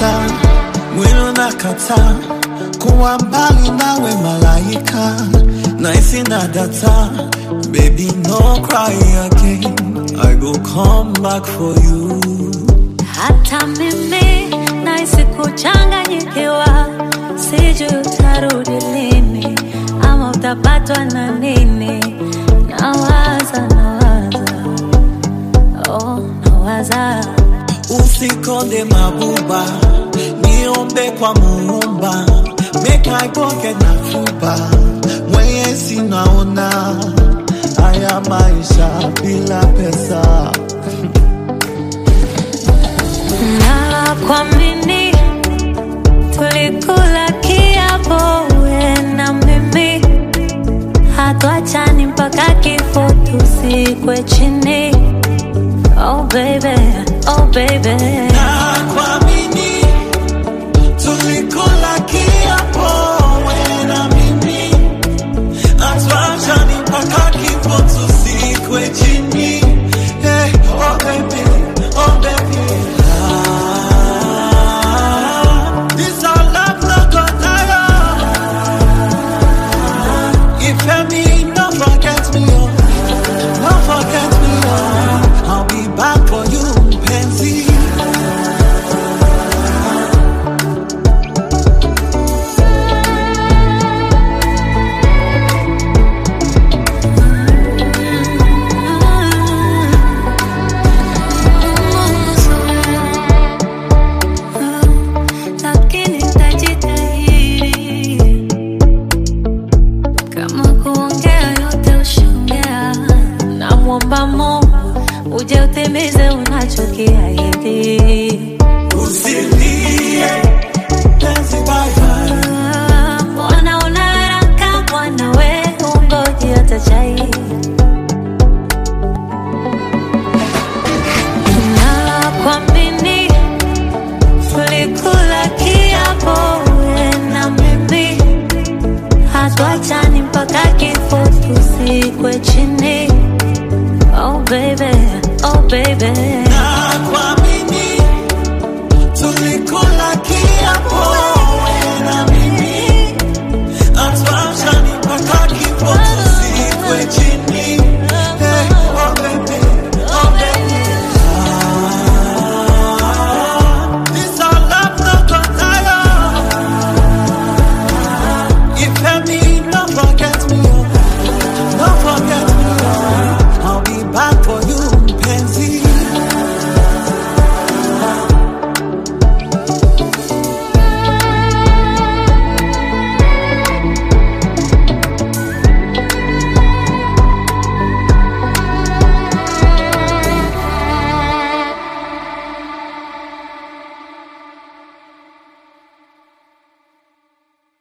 unakataa, mwili unakataa kuwa mbali nawe malaika, naisi na data, baby no cry again, I go come back for you. Hata mimi nahisi kuchanganyikiwa, sijui utarudi lini ama utapatwa na nini. Nawaza, nawaza, oh, nawaza Usikonde mabuba, niombe kwa muumba, make I go get na fuba, mwenye sinaona haya maisha bila pesa. na kuamini tulikula kiapo we na mimi hatuachani mpaka kifo tusikwe chini oh baby, oh baby. Na kuamini tulikula kiapo wewe na mimi, hatuachani mpaka kifo tusikwe chini. Hey, oh baby, oh baby. Ah, this our love no go tire. If me, no forget me, oh. Don't forget me, oh. I'll be back for you, Pansy. Lakini tajitahidi kama kuongea yote ushaongea, namwomba Mungu uje utimize unachokiahidi.